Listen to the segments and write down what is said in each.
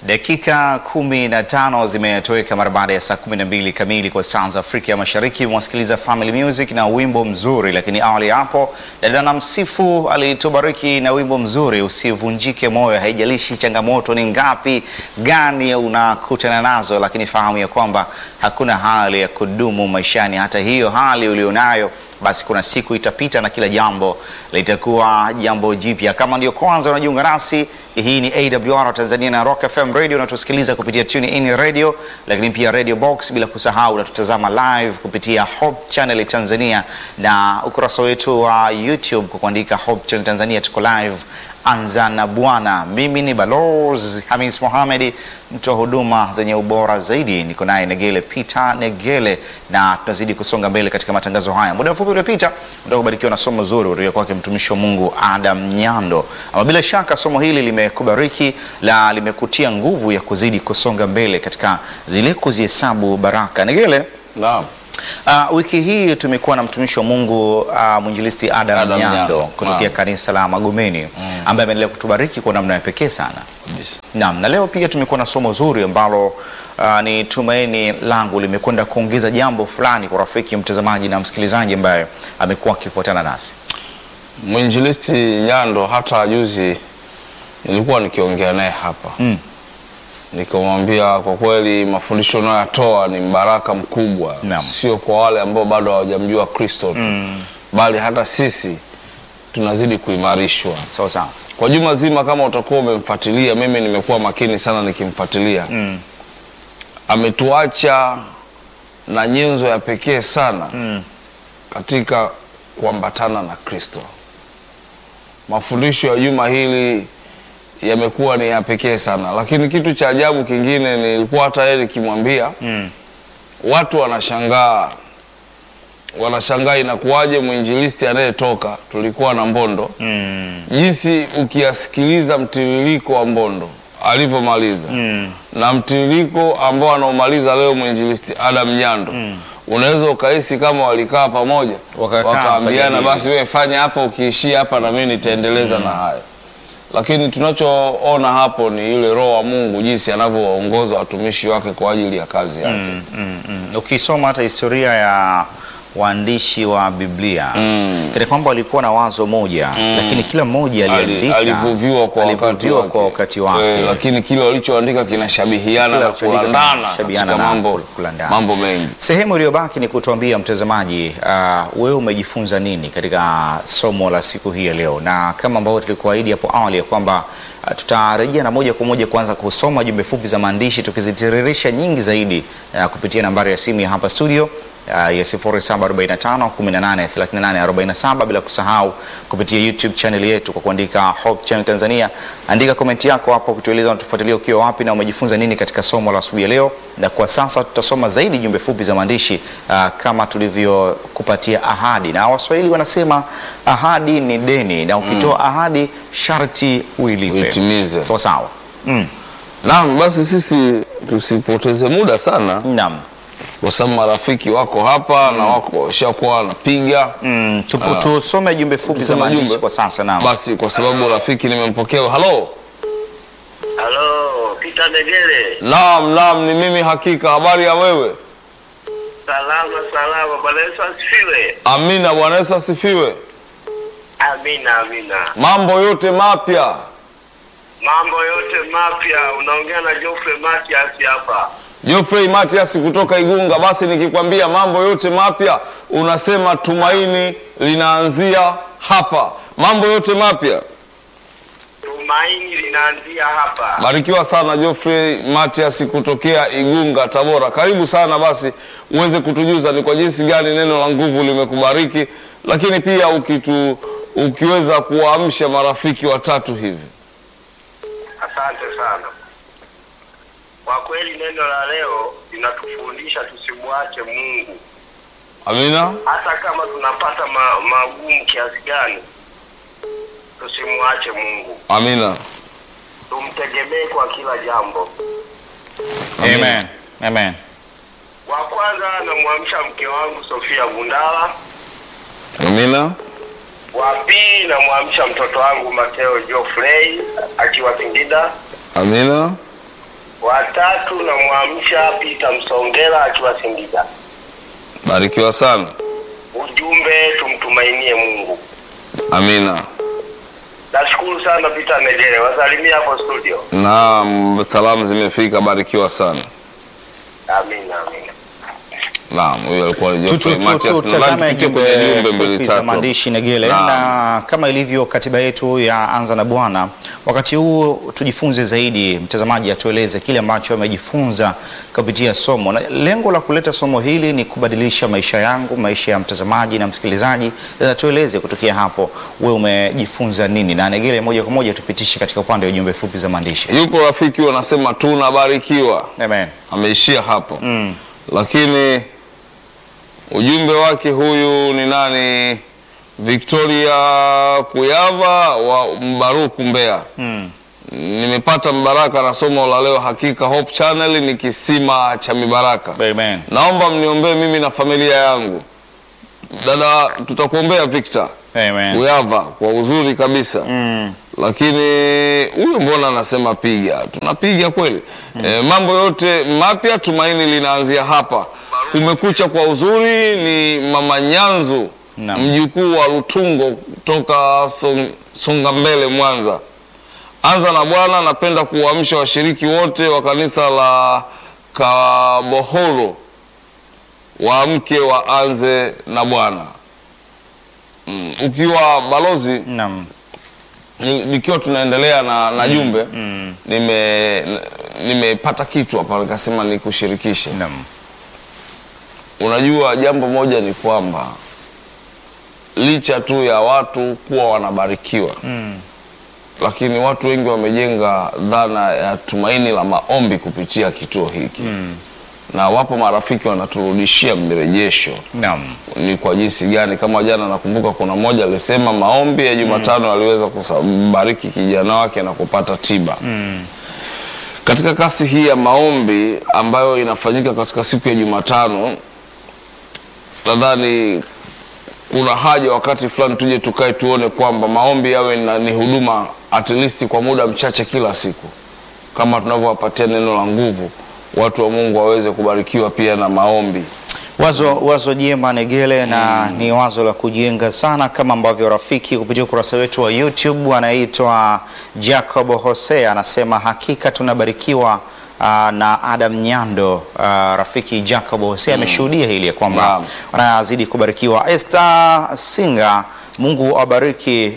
Dakika kumi na tano zimetoweka mara baada ya saa kumi na mbili kamili kwa saa za Afrika ya Mashariki. Mwasikiliza Family Music na wimbo mzuri, lakini awali hapo dada na msifu alitubariki na wimbo mzuri, usivunjike moyo. Haijalishi changamoto ni ngapi gani unakutana nazo, lakini fahamu ya kwamba hakuna hali ya kudumu maishani. Hata hiyo hali ulionayo basi kuna siku itapita na kila jambo litakuwa jambo jipya. Kama ndio kwanza unajiunga nasi, hii ni AWR Tanzania na Rock FM Radio, unatusikiliza kupitia Tune In Radio, lakini pia Radio Box, bila kusahau unatutazama live kupitia Hope Channel Tanzania na ukurasa wetu wa YouTube kwa kuandika Hope Channel Tanzania, tuko live. Anza na Bwana. Mimi ni Balozi Hamis Mohamed, mtu wa huduma zenye ubora zaidi. Niko naye Negele Peter Negele, na tunazidi kusonga mbele katika matangazo haya. Muda mfupi uliopita ndio kubarikiwa na somo zuri kutoka kwake mtumishi wa Mungu Adam Nyando, ama bila shaka somo hili limekubariki la limekutia nguvu ya kuzidi kusonga mbele katika zile kuzihesabu baraka. Negele, Naam. Uh, wiki hii tumekuwa na mtumishi wa Mungu uh, mwinjilisti Adam, Adam Nyando Nyando. kutokea Naam. kanisa la Magomeni ambaye ameendelea kutubariki kwa namna ya pekee sana. Kabisa. Naam, na leo pia tumekuwa na somo zuri ambalo uh, ni tumaini langu limekwenda kuongeza jambo fulani kwa rafiki mtazamaji na msikilizaji ambaye amekuwa akifuatana nasi. Mwinjilisti Nyando hata juzi nilikuwa nikiongea naye hapa Mm. nikamwambia kwa kweli mafundisho unayoyatoa ni mbaraka mkubwa, Naam. sio kwa wale ambao bado hawajamjua Kristo tu bali hata sisi tunazidi kuimarishwa Sawa sawa. kwa juma zima. Kama utakuwa umemfuatilia, mimi nimekuwa makini sana nikimfuatilia Mm. ametuacha na nyenzo ya pekee sana Mm. katika kuambatana na Kristo. Mafundisho ya juma hili yamekuwa ni ya pekee sana, lakini kitu cha ajabu kingine nilikuwa hata yeye nikimwambia, Mm. watu wanashangaa, wanashangaa inakuwaje mwinjilisti anayetoka, tulikuwa na Mbondo, Mm. jinsi ukiyasikiliza mtiririko wa Mbondo alivyomaliza Mm. na mtiririko ambao anaomaliza leo mwinjilisti Adam Nyando unaweza ukahisi kama walikaa pamoja Wakakaa wakaambiana, wakajadili. basi wewe fanya hapa, ukiishia hapa na mimi nitaendeleza na hayo. Lakini tunachoona hapo ni ile Roho wa Mungu jinsi anavyowaongoza watumishi wake kwa ajili ya kazi yake. Mm, mm, mm. Ukisoma hata historia ya waandishi wa Biblia Mm. kana kwamba walikuwa na wazo moja lakini kila mmoja Ali- aliandika alivuviwa kwa wakati alivuviwa wake, kwa wakati wake. Eh, lakini kile walichoandika kinashabihiana Kila na walichoandika kulandana kinashabihiana katika na mambo, kulandana. mambo mengi. Sehemu iliyobaki ni kutuambia mtazamaji, uh, wewe umejifunza nini katika somo la siku hii ya leo, na kama ambavyo tulikuahidi hapo awali ya kwamba uh, tutarejea na moja kwa moja kuanza kusoma jumbe fupi za maandishi tukizitiririsha nyingi zaidi uh, kupitia nambari ya simu ya hapa studio uh, ya 0745 18 38 47 bila kusahau kupitia YouTube channel yetu kwa kuandika Hope Channel Tanzania. Andika komenti yako hapo kutueleza unatufuatilia ukiwa wapi na umejifunza nini katika somo la asubuhi ya leo, na kwa sasa tutasoma zaidi jumbe fupi za maandishi uh, kama tulivyokupatia ahadi, na Waswahili wanasema ahadi ni deni, na ukitoa ahadi sharti uilipe. Uitimize. Sawa sawa. Mm. Naam, basi sisi tusipoteze muda sana, Naam. kwa sababu marafiki wako hapa na wako washakuwa wanapiga. Mm, tupo- tusome jumbe fupi za Tusome maandishi jumbe. kwa sasa. Naam. Basi kwa sababu rafiki nimempokea. Halo, Halo, Peter Negele. naam, naam, ni mimi hakika. Habari ya wewe? Salama salama, Bwana Yesu asifiwe. Amina, Bwana Yesu asifiwe. Amina amina. Mambo yote mapya. Mambo yote mapya, unaongea na Geoffrey Matias hapa. Geoffrey Matias kutoka Igunga. Basi nikikwambia mambo yote mapya, unasema tumaini linaanzia hapa. Mambo yote mapya. Tumaini linaanzia hapa. Barikiwa sana Geoffrey Matias kutokea Igunga, Tabora. Karibu sana basi uweze kutujuza ni kwa jinsi gani neno la nguvu limekubariki, lakini pia ukitu, ukiweza kuwaamsha marafiki watatu hivi. Asante sana. Kwa kweli neno la leo linatufundisha tusimwache Mungu, Amina. hata kama tunapata ma, magumu kiasi gani, tusimwache Mungu, Amina. tumtegemee kwa kila jambo. Amen. Amen. Wa kwanza namwamsha mke wangu Sofia Gundala. Amina. Wa pili namwamsha mtoto wangu Mateo Geoffrey akiwa Singida. Amina. Watatu namwamsha Peter Msongela akiwa Singida. Barikiwa sana. Ujumbe tumtumainie Mungu. Amina. Nashukuru sana Peter Negere, wasalimia hapo studio. Naam, salamu zimefika. Barikiwa sana. Amina, amina. Naam, huyo alikuwa ni Tu- tu- Geoffrey tu- tu- Matias. Tazama Nadhani tupitie kwenye jumbe jumbe mbili fupi za tatu. maandishi Negele, Naam. na kama ilivyo katiba yetu ya Anza na Bwana, wakati huu tujifunze zaidi. Mtazamaji atueleze kile ambacho amejifunza kupitia somo, na lengo la kuleta somo hili ni kubadilisha maisha yangu, maisha ya mtazamaji na msikilizaji. Sasa tueleze kutokea hapo, wewe umejifunza nini? Na Negele, moja kwa moja tupitishe katika upande wa jumbe fupi za maandishi. Yuko rafiki wanasema tunabarikiwa, Amen. ameishia hapo Mm. lakini ujumbe wake huyu ni nani? Victoria Kuyava wa Mbaruku, Mbeya. Mm. Nimepata mbaraka na somo la leo. Hakika Hope Channel ni kisima cha mibaraka. Amen. Naomba mniombee mimi na familia yangu. Dada, tutakuombea Victor Amen. Kuyava kwa uzuri kabisa Mm. lakini huyu mbona anasema piga? Tunapiga kweli. E, mambo yote mapya, tumaini linaanzia hapa. Kumekucha kwa uzuri ni Mama Nyanzu, Naam. mjukuu wa Lutungo kutoka Song, Songa Mbele, Mwanza. Anza na Bwana, napenda kuwaamsha washiriki wote wa kanisa la Kabohoro waamke waanze na Bwana. Mm, ukiwa balozi Naam. ni- nikiwa tunaendelea na, na jumbe Mm. nime nimepata kitu hapa nikasema nikushirikishe. Naam. Unajua, jambo moja ni kwamba licha tu ya watu kuwa wanabarikiwa Mm. lakini watu wengi wamejenga dhana ya tumaini la maombi kupitia kituo hiki Mm. na wapo marafiki wanaturudishia mrejesho Naam. ni kwa jinsi gani. Kama jana nakumbuka kuna mmoja alisema maombi ya Jumatano aliweza kubariki kijana wake na kupata tiba. Mm. Katika kasi hii ya maombi ambayo inafanyika katika siku ya Jumatano, nadhani kuna haja wakati fulani tuje tukae tuone kwamba maombi yawe na, ni huduma at least kwa muda mchache kila siku, kama tunavyowapatia neno la nguvu, watu wa Mungu waweze kubarikiwa pia na maombi. Wazo, wazo jema Negele, na ni wazo la kujenga sana, kama ambavyo rafiki kupitia ukurasa wetu wa YouTube anaitwa Jacob Hosea anasema hakika tunabarikiwa ah, na Adam Nyando. Ah, rafiki Jacob Hosea ameshuhudia hili ya kwamba Naam. wanazidi kubarikiwa. Esther Singa, Mungu awabariki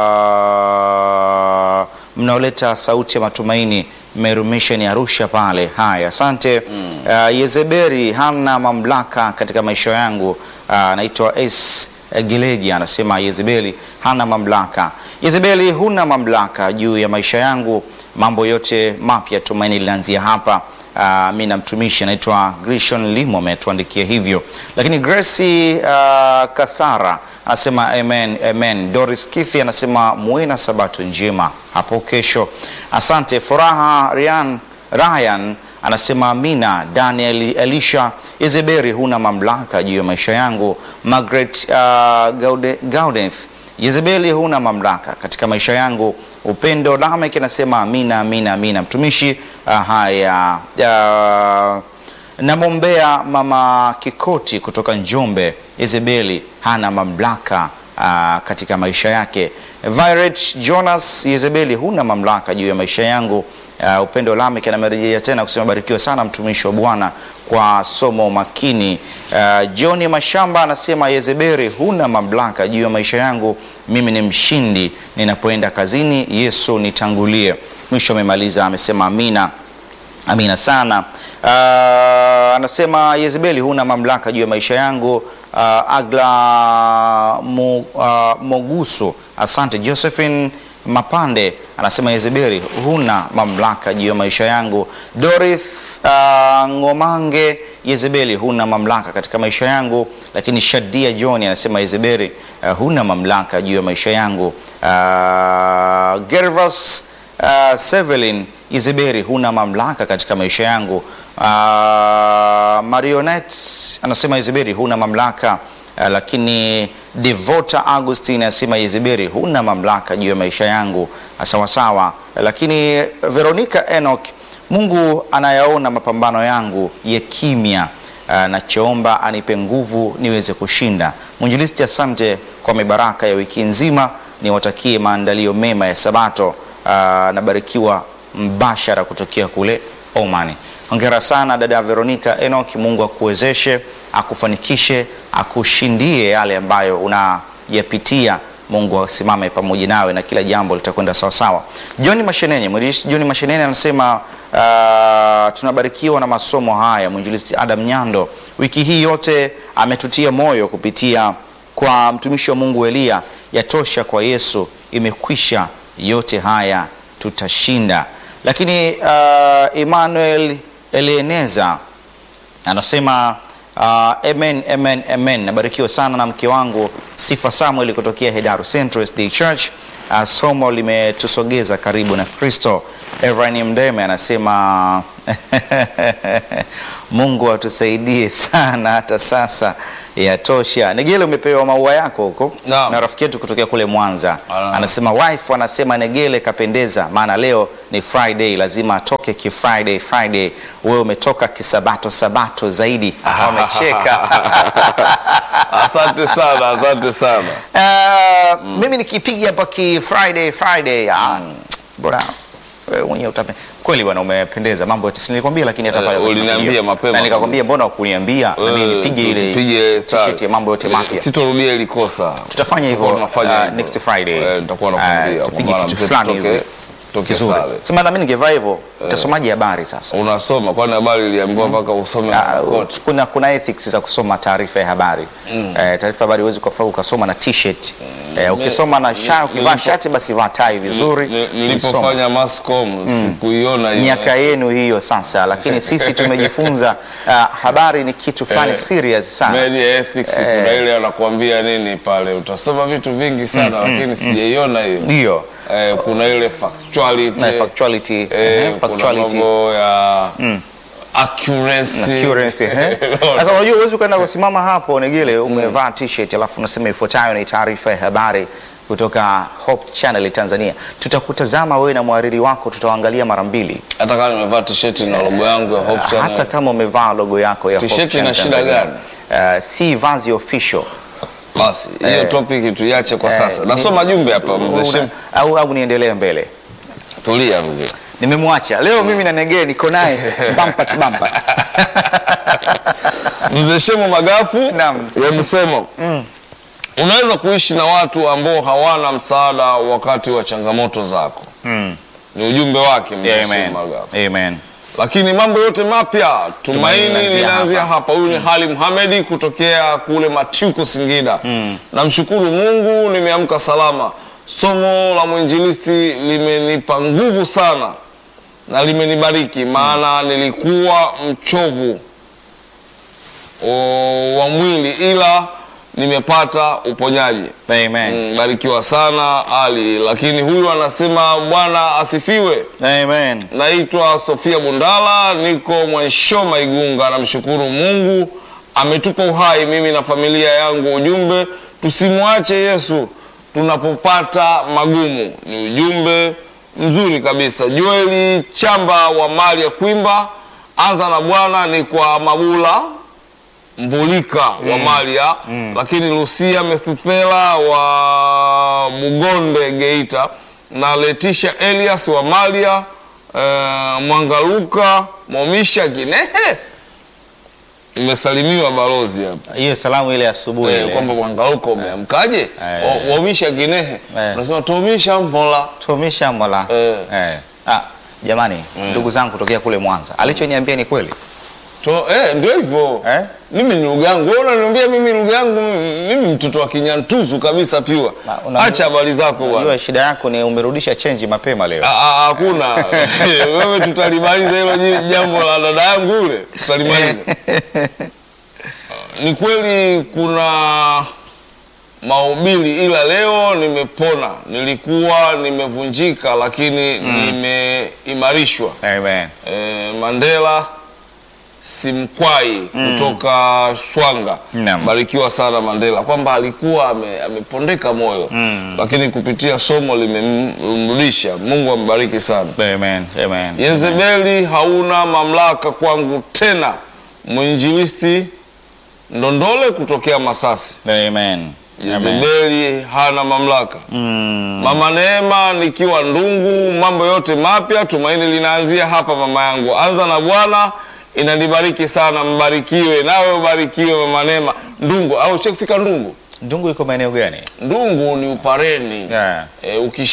ah, mnaoleta sauti ya matumaini Meru Mission Arusha pale. Haya, asante. Ah, Yezeberi hana mamlaka katika maisha yangu. Ah, Anaitwa S Gileji anasema Yezebeli hana mamlaka. Yezebeli, huna mamlaka juu ya maisha yangu, mambo yote mapya, tumaini linaanzia hapa. Uh, mi na mtumishi anaitwa Grishon Limo ametuandikia hivyo, lakini Grace uh, Kasara anasema amen, amen. Doris Kithi anasema muwe na sabato njema hapo kesho. Asante. Furaha Ryan, Ryan anasema amina. Daniel Elisha Yezeberi, huna mamlaka juu ya maisha yangu. Margaret uh, Gaude, Gaudeth Yezebeli, huna mamlaka katika maisha yangu. Upendo Lamek anasema amina, amina, amina. Mtumishi uh, haya uh, namwombea mama Kikoti kutoka Njombe. Yezebeli hana mamlaka uh, katika maisha yake. Violet Jonas, Yezebeli huna mamlaka juu ya maisha yangu. Uh, Upendo Lamek anamerejea tena kusema barikiwa sana mtumishi wa Bwana kwa somo makini. Uh, John Mashamba anasema Yezebeli huna mamlaka juu ya maisha yangu, mimi ni mshindi ninapoenda kazini, Yesu nitangulie. Mwisho amemaliza amesema amina. Amina sana. Uh, anasema Yezebeli huna mamlaka juu ya maisha yangu. Uh, Agla Mo, uh, Moguso, asante. Josephine Mapande anasema Yezebeli huna mamlaka juu ya maisha yangu. Dorith uh, Ngomange, Yezebeli huna mamlaka katika maisha yangu. Lakini Shadia John anasema Yezebeli uh, huna mamlaka juu ya maisha yangu. Uh, Gervas uh, Sevelin Yezebeli huna mamlaka katika maisha yangu. Uh, Marionette anasema Yezebeli huna mamlaka uh, lakini Devota Augustine anasema Yezebeli huna mamlaka juu ya maisha yangu sawasawa. Lakini Veronica Enoch Mungu anayaona mapambano yangu ya kimya. Uh, nachoomba anipe nguvu niweze kushinda. Mwinjilisti, asante kwa mibaraka ya wiki nzima, niwatakie maandalio mema ya Sabato. Uh, nabarikiwa mbashara kutokea kule Omani. Hongera sana dada Veronica Enoch, Mungu akuwezeshe, akufanikishe, akushindie yale ambayo unayapitia. Mungu asimame pamoja nawe na kila jambo litakwenda sawa sawa. John Mashenene, mwinjilisti John Mashenene anasema uh, tunabarikiwa na masomo haya. Mwinjilisti Adam Nyando wiki hii yote ametutia moyo kupitia kwa mtumishi wa Mungu Elia, yatosha kwa Yesu, imekwisha, yote haya tutashinda. Lakini uh, Emmanuel Elieneza anasema uh, amen, amen, amen. Nabarikiwa sana na mke wangu Sifa Samuel kutokea Hedaru Central SD Church. Uh, somo limetusogeza karibu na Kristo. Evrani Mdeme anasema Mungu atusaidie sana hata sasa, yatosha. Negele, umepewa maua yako huko Naam. na rafiki yetu kutokea kule Mwanza Ah. anasema wife anasema Negele kapendeza, maana leo ni Friday, lazima atoke ki Friday Friday. Wewe umetoka kisabato sabato zaidi. Wamecheka. Asante sana, asante sana. Uh, mimi nikipiga hapa ki Friday Friday, ah, bora wewe mwenyewe utape kweli bwana, umependeza mambo yote, si nilikwambia, lakini hata Eh, pale kwenye uliniambia video. mapema na nikakwambia, kabisa. mbona ukuniambia na mimi nipige ile Pige t-shirt ya mambo yote mapya. Sitorudia ili kosa. Tutafanya hivyo Tutakuwa tunafanya uh, hivyo. next Friday. Eh, nitakuwa Uh, nakwambia tupige kwamba kitu mzee fulani tutoke- hivi tutoke kizuri. sare. Sema na mimi ningevaa hivyo, utasomaje habari sasa? Unasoma kwani habari iliambiwa mpaka usome Ah, kote. kuna, kuna ethics za kusoma taarifa ya habari eh, taarifa ya habari huwezi kufaa ukasoma na t-shirt eh, ukisoma na shati, ukivaa nilipo- shati basi vaa tai vizuri. Ni- usome. Nilipofanya mascom sikuiona hiyo. miaka yenu hiyo sasa, lakini sisi tumejifunza ah, habari ni kitu fulani Eh, serious sana. Media ethics kuna ile anakuambia nini pale, utasoma vitu vingi sana lakini sijaiona hiyo. Ndio Eh, kuna ile factuality, na factuality, eh, eh, kuna factuality mambo ya accuracy. Accuracy, eh. Sasa unajua huwezi ukaenda kusimama hapo Negele umevaa t-shirt alafu unasema ifuatayo ni taarifa ya habari kutoka Hope Channel Tanzania. Tutakutazama wewe na mhariri wako, tutawaangalia mara mbili, Hata kama nimevaa t-shirt na logo yangu ya Hope Channel. hata kama umevaa logo yako ya Hope T-shirt Channel ina shida Tanzania. gani? Uh, si vazi official. Basi hiyo Eh. topic tuiache kwa Eh, sasa. ni- Nasoma jumbe hapa mzee Una- Shem. au, au niendelee mbele? Tulia mzee. Nimemwacha leo mimi na Negee niko naye bampa tu bampa. Mzee Shemu Magafu Naam. yamesema unaweza kuishi na watu ambao hawana msaada wakati wa changamoto zako. Mm. Ni ujumbe wake mzee Amen. Shemu Magafu. Amen. Lakini mambo yote mapya tumaini linaanzia linaanzia hapa. hapa. Huyu ni Hali Muhamedi kutokea kule Machuku, Singida. Namshukuru Mungu nimeamka salama. Somo la mwinjilisti limenipa nguvu sana na limenibariki, maana nilikuwa mchovu o, wa mwili, ila nimepata uponyaji. Amen. Mm, Barikiwa sana Ali. Lakini huyu anasema Bwana asifiwe. Amen. Naitwa Sofia Bundala, niko Mwanshoma Igunga. Namshukuru Mungu ametupa uhai, mimi na familia yangu. Ujumbe, tusimwache Yesu tunapopata magumu, ni ujumbe mzuri kabisa. Joeli Chamba wa mali ya Kwimba, anza na Bwana ni kwa Mabula Mbulika wa Malia, lakini Lucia Methuthela wa Mugonde Geita na Letisha Elias wa Malia eh, Mwangaluka Momisha Ginehe. Imesalimiwa balozi hapa Hiyo salamu ile asubuhi eh, ile. kwamba Mwangaluka umeamkaje? Eh. Wa- Womisha Ginehe Eh. unasema tomisha mbola Tumisha mola. Eh. Eh. Ah, jamani ndugu zangu kutokea kule Mwanza. Alichoniambia ni kweli. to, eh, ndio hivyo Eh? mimi ni lugha yangu. Wewe unaniambia mimi lugha yangu, mimi mtoto wa Kinyantuzu kabisa piwa. Na una- Acha habari zako bwana. Unajua shida yako ni umerudisha chenji mapema leo. Ah, ah, Hakuna wewe, tutalimaliza hilo ji- jambo la dada yangu yule, tutalimaliza. Ni kweli kuna mahubiri, ila leo nimepona. Nilikuwa nimevunjika, lakini nimeimarishwa. Amen. Eh, Mandela Simkwai kutoka Swanga, Naam. barikiwa sana Mandela, kwamba alikuwa ame, amepondeka moyo lakini kupitia somo limemrudisha. Mungu ambariki sana. Amen. Amen. Yezebeli hauna mamlaka kwangu tena. Mwinjilisti Ndondole kutokea Masasi. Amen. Amen. Yezebeli hana mamlaka. Mm. Mama Neema nikiwa Ndungu, mambo yote mapya, tumaini linaanzia hapa. Mama yangu, anza na Bwana inanibariki sana, mbarikiwe nawe ubarikiwe. Mama Neema Ndungu, au ushakufika Ndungu? Ndungu iko maeneo gani? Ndungu ni Upareni. Yeah. E,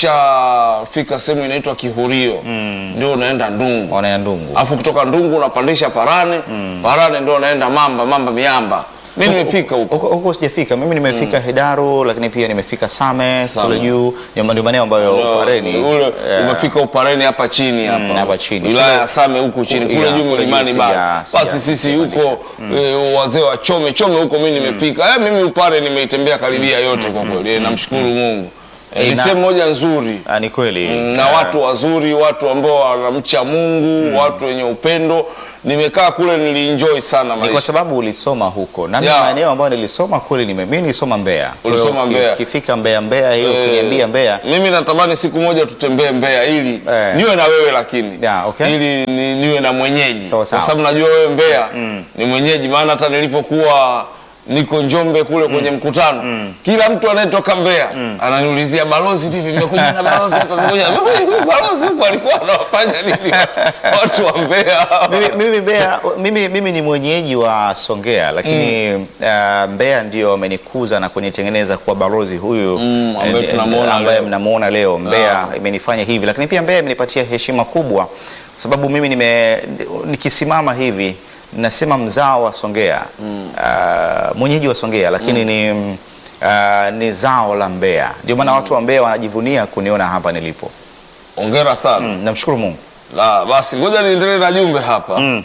ukishafika sehemu inaitwa Kihurio ndio unaenda Ndungu. Ona ya Ndungu. Alafu kutoka Ndungu unapandisha Parane, Parane ndio unaenda Mamba, Mamba Miamba. Mimi nimefika huko. Huko huko sijafika. Mimi nimefika Hedaru lakini pia nimefika Same Same. kule juu. Ndio maeneo ambayo Pareni. Ule eh, umefika Upareni hapa chini hapa. hapa chini. Wilaya ya Kule- Same huku chini Yeah, kule juu kule mlimani juu bana. sija- Basi sija- sisi sijapandisha. huko eh, wazee wa Chome Chome huko mimi nimefika. Eh, mimi Upare nimeitembea karibia yote kwa kweli. Eh, Namshukuru Mungu. Eh, Eh, Ni na- sehemu moja nzuri. Ah, ni kweli. na Ah, watu wazuri, watu ambao wanamcha Mungu, watu wenye upendo. Nimekaa kule nilienjoy sana ni kwa maisha. sababu ulisoma huko na Yeah. maeneo ambayo nilisoma kweli nime, mimi nilisoma Mbeya. Kwa hiyo Ulisoma uki- Mbeya. Ukifika Mbeya Mbeya hiyo Eh, kuniambia Mbeya Mimi natamani siku moja tutembee Mbeya ili Eh. niwe na wewe lakini Yeah, okay. ili ni, niwe na mwenyeji Sawa, kwa sawa. sababu najua wewe Mbeya ni mwenyeji, maana hata nilipokuwa niko Njombe kule kwenye mkutano kila mtu anayetoka Mbeya ananiulizia balozi, vipi, mmekuja na balozi hapa? Mmekuja balozi huko alikuwa anawafanya nini watu wa Mbeya? mimi, mimi, Mbeya, mimi, mimi ni mwenyeji wa Songea lakini uh, Mbeya ndio amenikuza na kunitengeneza kuwa balozi huyu Mm, ambaye eh, tunamuona ambaye leo. mnamuona leo. Mbeya Ah. imenifanya hivi, lakini pia Mbeya imenipatia heshima kubwa kwa sababu mimi nime, nikisimama hivi nasema mzao wa Songea uh, mwenyeji wa Songea lakini ni uh, ni zao la Mbeya, ndio maana watu wa Mbeya wanajivunia kuniona hapa nilipo. Hongera sana. Mm, namshukuru Mungu. La, basi ngoja niendelee na jumbe hapa. Mm.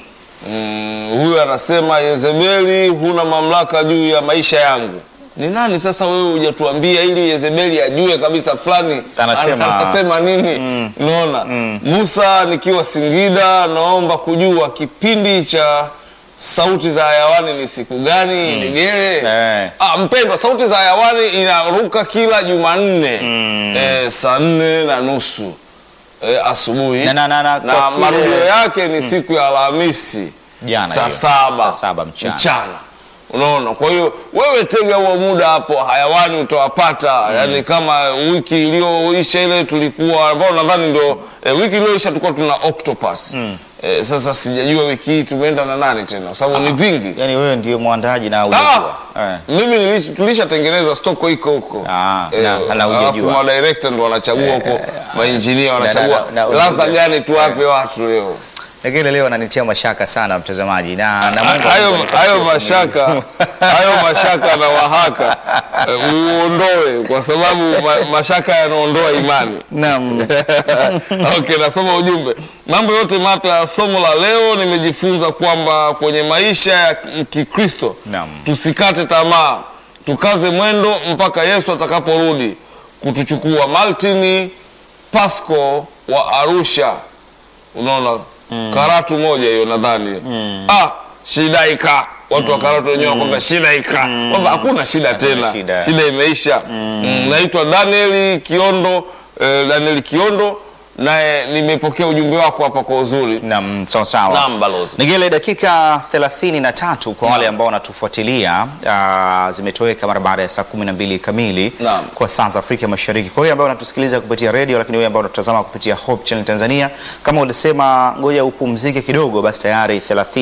Mm, huyu anasema Yezebeli, huna mamlaka juu ya maisha yangu. Ni nani sasa wewe hujatuambia ili Yezebeli ajue kabisa fulani Anasema- ana- anasema nini? Unaona? Musa nikiwa Singida naomba kujua kipindi cha sauti za hayawani ni siku gani? Ndegele. Eh. Ah, mpendwa, sauti za hayawani inaruka kila Jumanne eh, saa nne na nusu eh, asubuhi Na- na- na- na- na kwa kule- marudio yake ni siku ya Alhamisi Jana saa hiyo. saba Saa saba mchana. Unaona, kwa hiyo wewe tega huo muda hapo, hayawani utawapata. Yani kama wiki iliyoisha ile tulikuwa ambao nadhani ndio eh, wiki iliyoisha tulikuwa tuna octopus eh, sasa sijajua wiki hii tumeenda na nani tena, kwa sababu ni vingi. Yaani wewe ndio mwandaji na Ah, hujajua. Eh. mimi nilish- tulishatengeneza stoko iko huko Ah, Eh, na- na hujajua. alafu madirekta ndo wanachagua huko, mainjinia wanachagua na- na- laza na- gani tuwape watu leo. Lakini leo ananitia mashaka sana mtazamaji na na Mungu hayo anipatie hayo uvumilivu. mashaka hayo mashaka na wahaka eh, uondoe kwa sababu ma, mashaka yanaondoa imani. Naam. Okay, nasoma ujumbe. Mambo yote mapya ya somo la leo, nimejifunza kwamba kwenye maisha ya Kikristo Naam. tusikate tamaa, tukaze mwendo mpaka Yesu atakaporudi kutuchukua. Martin Pasco wa Arusha, unaona Karatu moja hiyo nadhani ah, shida ika watu wa Karatu wenyewe wanakwambia shida ika kwamba hakuna shida tena, shida. shida imeisha. Mm, naitwa Daniel Kiondo eh, Daniel Kiondo naye nimepokea ujumbe wako hapa kwa uzuri. Naam, sawa sawa. Naam, balozi. Nigele, dakika 33 kwa wale ambao wanatufuatilia ah, zimetoweka mara baada ya saa 12 kamili Naam. kwa saa za Afrika Mashariki. Kwa hiyo ambao wanatusikiliza kupitia redio, lakini wewe ambao unatazama kupitia Hope Channel Tanzania, kama ulisema ngoja upumzike kidogo, basi tayari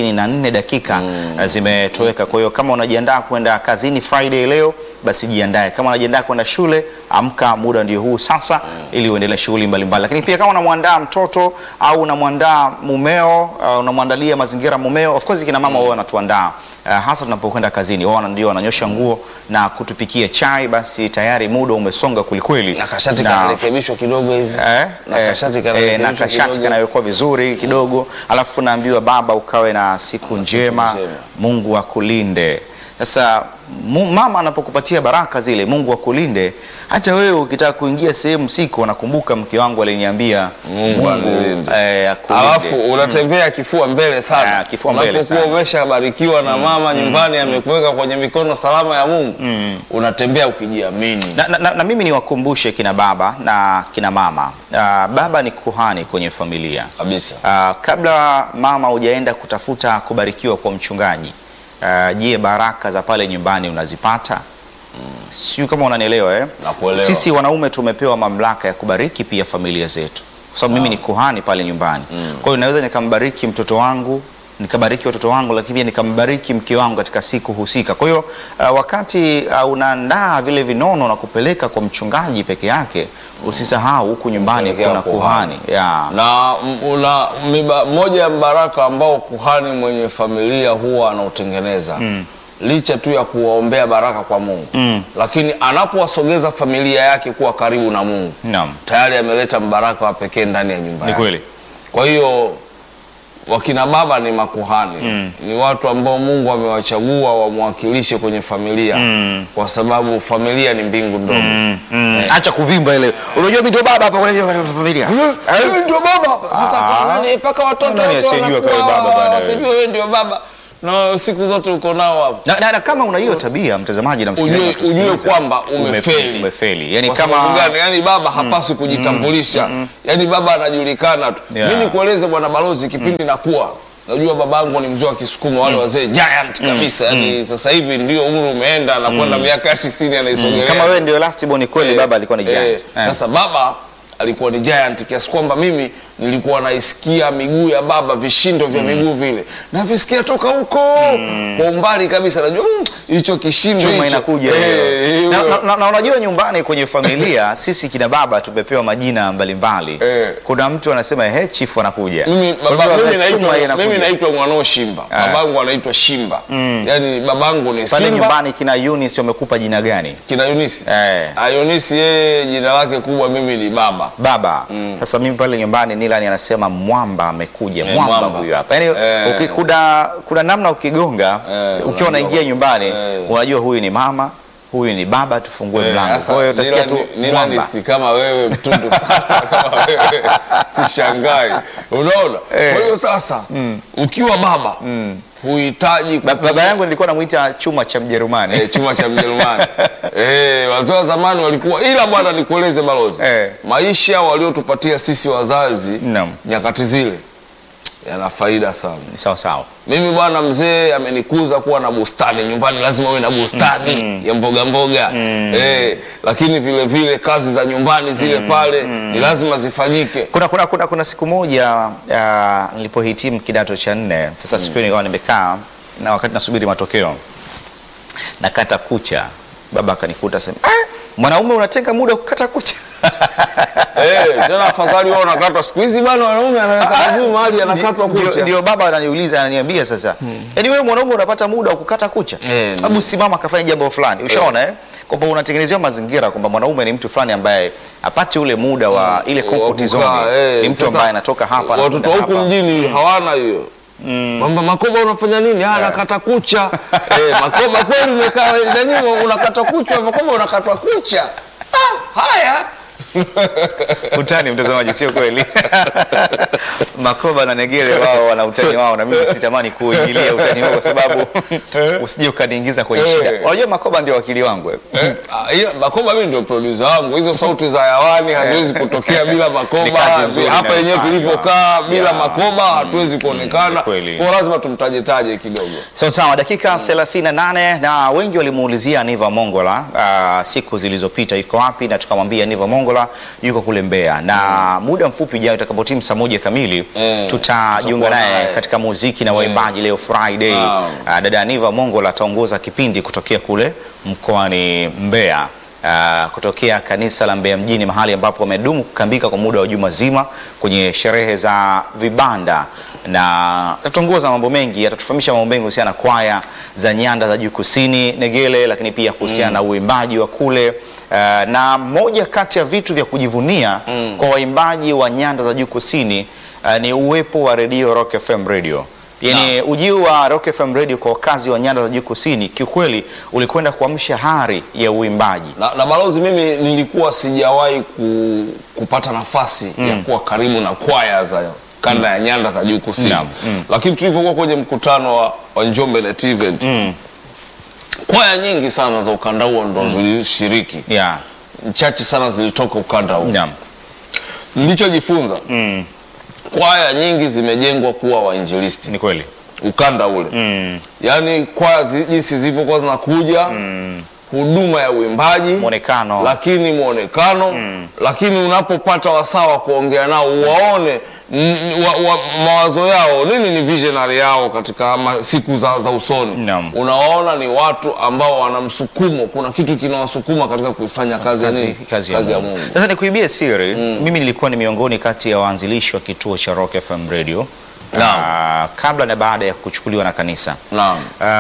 34 dakika ah, zimetoweka. Kwa hiyo kama unajiandaa kwenda kazini Friday leo, basi jiandae. Kama unajiandaa kwenda shule, amka, muda ndio huu sasa, ili uendelee shughuli mbalimbali. Lakini pia kama unamwandaa mtoto au unamwandaa mumeo, uh, unamwandalia mazingira mumeo, of course kina mama wao wanatuandaa uh, hasa tunapokwenda kazini, wao ndio wananyosha nguo na kutupikia chai, basi tayari muda umesonga kwelikweli Na kashati Na- kanarekebishwa kidogo hivi. Eh, Na eh, kashati eh, kanarekebishwa na kashati kidogo. kanawekwa vizuri kidogo, alafu naambiwa baba, ukawe na siku njema, njema. Mungu akulinde. Sasa mu, mama anapokupatia baraka zile, Mungu akulinde. Hata wewe ukitaka kuingia sehemu siko, nakumbuka mke wangu aliniambia Mungu anilinde. eh, akulinde. Alafu unatembea kifua mbele sana. Ah, kifua mbele Unapokuwa sana. umeshabarikiwa na mama nyumbani amekuweka kwenye mikono salama ya Mungu. Unatembea ukijiamini. na, na, na, na mimi niwakumbushe kina baba na kina mama. Ah, baba ni kuhani kwenye familia. Kabisa. Ah, kabla mama hujaenda kutafuta kubarikiwa kwa mchungaji, ah, je, baraka za pale nyumbani unazipata? Sijui kama unanielewa eh? Nakuelewa. Sisi wanaume tumepewa mamlaka ya kubariki pia familia zetu, kwa sababu mimi ni kuhani pale nyumbani. Kwa hiyo naweza nikambariki mtoto wangu nikabariki watoto wangu, lakini pia nikambariki mke wangu katika siku husika. Kwa hiyo uh, wakati uh, unaandaa vile vinono na kupeleka kwa mchungaji peke yake, usisahau huku nyumbani Kupelekea kuna kuhani. kuhani yeah. na m- una miba, moja ya mbaraka ambao kuhani mwenye familia huwa anautengeneza licha tu ya kuwaombea baraka kwa Mungu Mm. lakini anapowasogeza familia yake kuwa karibu na Mungu Naam. tayari ameleta mbaraka wa pekee ndani ya nyumba Ni yake. kweli. Kwa hiyo wakina baba ni makuhani ni watu ambao Mungu amewachagua wamwakilishe kwenye familia kwa sababu familia ni mbingu ndogo Mm, acha kuvimba ile. Unajua mimi ndio baba hapa kwa hiyo familia. Mimi ndio baba hapa. Sasa Ah. kwa nani mpaka watoto Nani wote asiyejua wanakuwa kama baba bwana wewe? wasijue wewe ndio baba na siku zote uko nao hapo. Na, na, na kama una hiyo tabia mtazamaji na Ujue, msikilizaji ujue unatusikiliza, kwamba umefe- umefeli. umefeli. Yani Kwa kama sababu gani? Yani baba hapaswi kujitambulisha. Yani baba anajulikana tu. Yeah. Mimi nikueleze bwana balozi, kipindi nakuwa najua babangu ni mzee wa Kisukuma, wale wazee giant kabisa. Yani sasa hivi ndio umri umeenda na kwenda miaka ya 90 anaisogelea. kama wewe ndio last born kweli, Eh, baba alikuwa ni eh, giant. Eh. Sasa baba alikuwa ni giant kiasi kwamba mimi nilikuwa naisikia miguu ya baba, vishindo vya miguu vile navisikia toka huko kwa umbali kabisa, najua mm, hicho kishindo chuma hicho. inakuja Eh, hiyo. hiyo. na, na, na, na unajua nyumbani kwenye familia sisi kina baba tumepewa majina mbalimbali Eh. kuna mtu anasema he chifu anakuja Mimi, Kwa baba, hivyo mimi, chuma naitwa, inakuja. mimi naitwa mwanao Shimba, Ah. babangu anaitwa Shimba. Yani babangu ni pale Simba, nyumbani kina Eunice wamekupa jina gani kina Yunisi. Eh. Ah, Yunisi yeye jina lake kubwa mimi ni baba. baba sasa mimi pale nyumbani Nilani anasema mwamba amekuja Eh, mwamba mwamba. huyu hapa yani Eh. uki- kuna, kuna namna ukigonga Eh, ukiwa unajua. unaingia nyumbani Eh. unajua huyu ni mama huyu ni baba tufungue Eh, mlango sasa kwa hiyo utasikia tu Nila- Nila mwamba ni si kama wewe mtundu sana kama wewe sishangai unaona Eh. kwa hiyo sasa ukiwa baba huhitaji Ba- kutumia- baba yangu nilikuwa namwita chuma cha Mjerumani eh, chuma cha Mjerumani eh, wazee wa zamani walikuwa ila bwana nikueleze balozi Eh. maisha waliotupatia sisi wazazi Naam. nyakati zile yana faida sana Ni sawa sawa mimi bwana mzee amenikuza kuwa na bustani nyumbani lazima uwe na bustani ya mboga mboga eh, lakini vile vile kazi za nyumbani zile pale ni lazima zifanyike kuna, kuna, kuna, kuna siku moja uh, nilipohitimu kidato cha nne sasa siku hiyo nikawa nimekaa na wakati nasubiri matokeo nakata kucha baba akanikuta sema ah, mwanaume unatenga muda wa kukata kucha eh, tena afadhali wao nakatwa siku hizi bana wanaume anaweka juu mahali anakatwa Ndio- kucha ndio baba ananiuliza ananiambia sasa yaani wewe mwanaume unapata muda wa kukata kucha Eh, hebu simama akafanya jambo fulani ushaona eh? kwamba unatengenezewa mazingira kwamba mwanaume ni mtu fulani ambaye apate ule muda wa ile comfort Wa zone kukaa, eh, ni mtu sasa, ambaye anatoka hapa watoto anakwenda huku hapa. mjini hawana hiyo kwamba makoba unafanya nini ah nakata kucha eh, makoba kweli umekaa nani unakata kucha makoba unakatwa kucha ah, haya utani mtazamaji sio kweli makoba na negere wao wana utani wao na mimi sitamani kuingilia utani huo kwa sababu usije ukaniingiza kwenye Eh. shida unajua makoba ndio wakili wangu eh. Eh, ah, hiyo- Makoba mimi ndio producer wangu. Hizo sauti za hewani haziwezi kutokea bila Ni Makoba. kazi nzuri Hapa yenyewe inayofanywa. tulipokaa bila Yeah. Makoba hatuwezi kuonekana. kweli. Kwa lazima tumtaje taje kidogo. Sawa sawa, dakika 38 na wengi walimuulizia Niva Mongola uh, siku zilizopita yuko wapi, na tukamwambia Niva Mongola yuko kule Mbeya, na muda mfupi ujao itakapotimu saa moja kamili Eh, tutajiunga tutakuwa naye naye. katika muziki na waimbaji leo Friday. Wow. Uh, dada Niva Mongola ataongoza kipindi kutokea kule mkoani Mbeya. Uh, kutokea kanisa la Mbeya mjini mahali ambapo wamedumu kukambika kwa muda wa juma zima kwenye sherehe za vibanda na atatuongoza mambo mengi, atatufahamisha mambo mengi kuhusiana na kwaya za nyanda za juu kusini Negele, lakini pia kuhusiana na uimbaji wa kule uh, na moja kati ya vitu vya kujivunia kwa waimbaji wa nyanda za juu kusini uh, ni uwepo wa redio Rock FM Radio. Yaani ujio wa Rock FM Radio kwa wakazi wa nyanda za juu kusini kiukweli ulikwenda kuamsha hari ya uimbaji. na, na balozi, mimi nilikuwa sijawahi ku, kupata nafasi ya kuwa karibu na kwaya za kanda ya nyanda za juu kusini Naam, mm. lakini tulipokuwa kwenye mkutano wa, wa Njombe Net Event kwaya nyingi sana za ukanda huo ndo zilishiriki, Yeah. chache sana zilitoka ukanda huo. Naam. Nilichojifunza Mm. kwaya nyingi zimejengwa kuwa wainjilisti Ni kweli. ukanda ule Mm. yaani kwaya zi- jinsi zilivyokuwa zinakuja huduma ya uimbaji Mwonekano. lakini mwonekano lakini unapopata wasaa wa kuongea nao uwaone mm, wa, wa, mawazo yao nini ni visionary yao katika ma, siku za, za usoni Naam. unawaona ni watu ambao wana msukumo kuna kitu kinawasukuma katika kuifanya kazi, ya nini? kazi, kazi ya Mungu. Sasa nikuibie siri, mimi nilikuwa ni miongoni kati ya waanzilishi wa kituo cha Rock FM Radio Naam. Ah, kabla na baada ya kuchukuliwa na kanisa. Naam.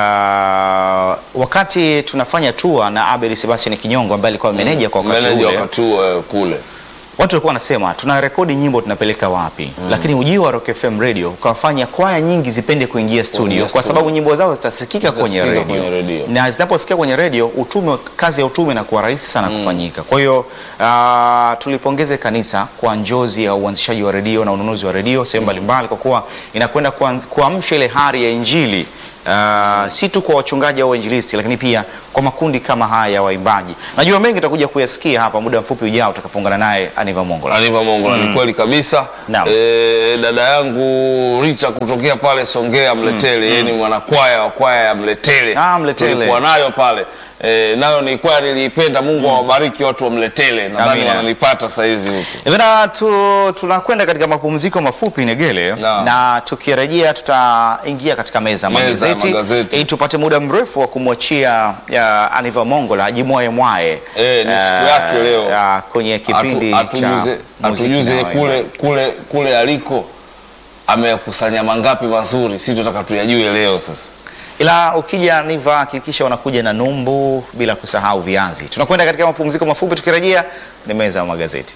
Ah, wakati tunafanya tour na Abel Sebastian Kinyongo ambaye alikuwa meneja kwa wakati meneja ule, wakati huo eh, kule watu walikuwa wanasema tuna rekodi nyimbo tunapeleka wapi? Lakini ujio wa Rock FM Radio ukawafanya kwaya nyingi zipende kuingia studio, Kuingia kwa studio. sababu nyimbo zao zitasikika kwenye Zitasikika radio, kwenye radio. na zinaposikia kwenye radio utume, kazi ya utume inakuwa rahisi sana kufanyika. Kwa hiyo ah, tulipongeze kanisa kwa njozi ya uanzishaji wa redio na ununuzi wa redio sehemu mbalimbali, kwa kuwa inakwenda kuan- kuamsha ile hari ya Injili ah, si tu kwa wachungaji au wainjilisti, lakini pia kwa makundi kama haya ya waimbaji. Najua mengi tutakuja kuyasikia hapa muda mfupi ujao tutakapoungana naye Aniva Mongola. Aniva Mongola ni kweli kabisa. Naam. E, dada yangu Rita kutokea pale Songea Mletele, yeye ni mwanakwaya wa kwaya ya Mletele. Ah, Mletele. Tulikuwa nayo pale. E, nayo ni kwaya niliipenda. Mungu awabariki watu wa Mletele. Nadhani Amina. wananipata saa hizi huko. Bana tu, tunakwenda katika mapumziko mafupi Negele, Naam. na tukirejea tutaingia katika meza ya Meza ya magazeti magazeti. ili tupate muda mrefu wa kumwachia ya Aniva Mongola ajimwaye mwaye Eh, ni siku eh, yake leo. ah, kwenye kipindi Atu- atujuze cha muziki atujuze na kule waimbaji. kule kule aliko ameyakusanya mangapi mazuri, si tunataka tuyajue leo sasa. Ila ukija Aniva hakikisha unakuja na numbu bila kusahau viazi. Tunakwenda katika mapumziko mafupi, tukirejea ni meza ya magazeti.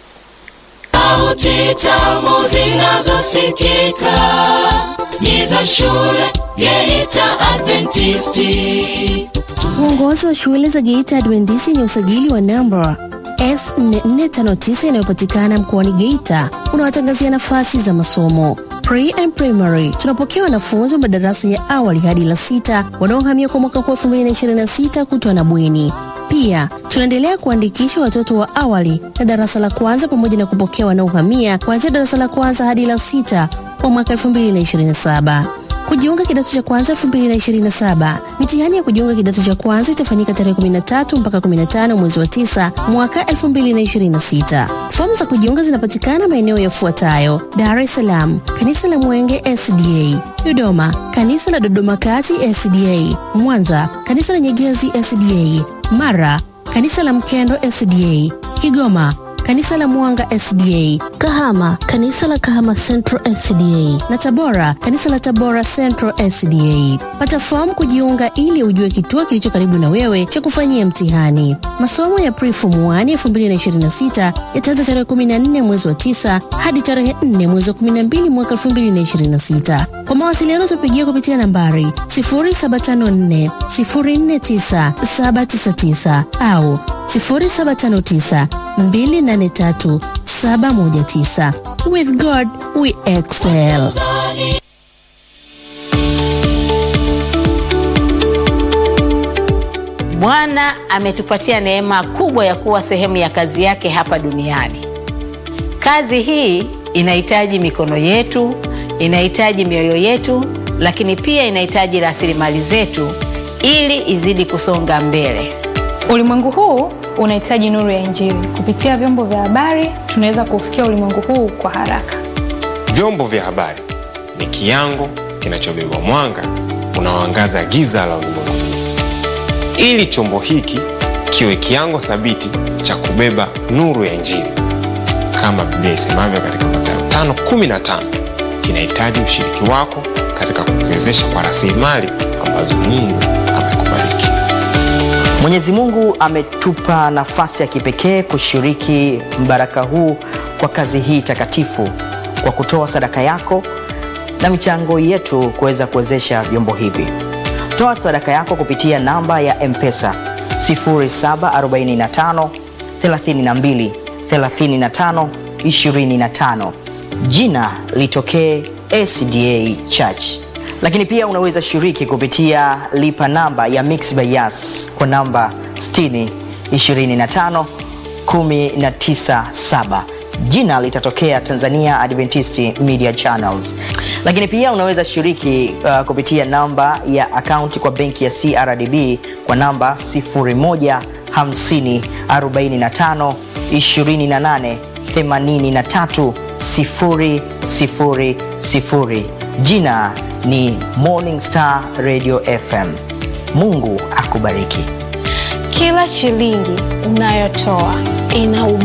Sauti tamu zinazosikika ni za shule Geita Adventisti. Uongozi wa shule za Geita Adventisi yenye usajili wa namba S4459 inayopatikana mkoani Geita unawatangazia nafasi za masomo Pre and Primary. Tunapokea wanafunzi wa madarasa ya awali hadi la sita wanaohamia kwa mwaka huu 2026 kutwa na bweni. Pia tunaendelea kuandikisha watoto wa awali na darasa la kwanza pamoja na kupokea wanaohamia kuanzia darasa la kwanza hadi la sita kwa mwaka 2027. Kujiunga kidato cha kwanza 2027. Mitihani ya kujiunga kidato cha kwanza itafanyika tarehe 13 mpaka 15 mwezi wa 9 mwaka 2026. Fomu za kujiunga zinapatikana maeneo yafuatayo: Dar es Salaam, kanisa la Mwenge SDA; Dodoma, kanisa la Dodoma Kati SDA; Mwanza, kanisa la Nyegezi SDA; Mara, kanisa la Mkendo SDA; Kigoma, kanisa la Mwanga SDA, Kahama, kanisa la Kahama Central SDA na Tabora, kanisa la Tabora Central SDA. Pata fomu kujiunga ili ujue kituo kilicho karibu na wewe cha kufanyia mtihani. Masomo ya Pre-Form 1 2026 yataanza tarehe 14 mwezi wa 9 hadi tarehe 4 mwezi wa 12 mwaka 2026. Kwa mawasiliano tupigie kupitia nambari 0754 049 799 au 0759 283 719. With God we excel. Bwana ametupatia neema kubwa ya kuwa sehemu ya kazi yake hapa duniani. Kazi hii inahitaji mikono yetu, inahitaji mioyo yetu, lakini pia inahitaji rasilimali zetu ili izidi kusonga mbele. Ulimwengu huu unahitaji nuru ya Injili. Kupitia vyombo vya habari, tunaweza kufikia ulimwengu huu kwa haraka. Vyombo vya habari ni kiango kinachobeba mwanga unaoangaza giza la ulimwengu. Ili chombo hiki kiwe kiango thabiti cha kubeba nuru ya Injili, kama Biblia isemavyo katika Mathayo 5:15, kinahitaji ushiriki wako katika kukiwezesha kwa rasilimali ambazo Mungu amekubariki. Mwenyezi Mungu ametupa nafasi ya kipekee kushiriki mbaraka huu kwa kazi hii takatifu kwa kutoa sadaka yako na michango yetu kuweza kuwezesha vyombo hivi. Toa sadaka yako kupitia namba ya M-Pesa 0745 32 35 25. Jina litokee SDA Church. Lakini pia unaweza shiriki kupitia lipa namba ya Mixx by Yas kwa namba 60 25 197 jina litatokea Tanzania Adventist Media Channels. Lakini pia unaweza shiriki uh, kupitia namba ya akaunti kwa benki ya CRDB kwa namba 0150 45 28 83 000. Jina ni Morning Star Radio FM. Mungu akubariki. Kila shilingi unayotoa ina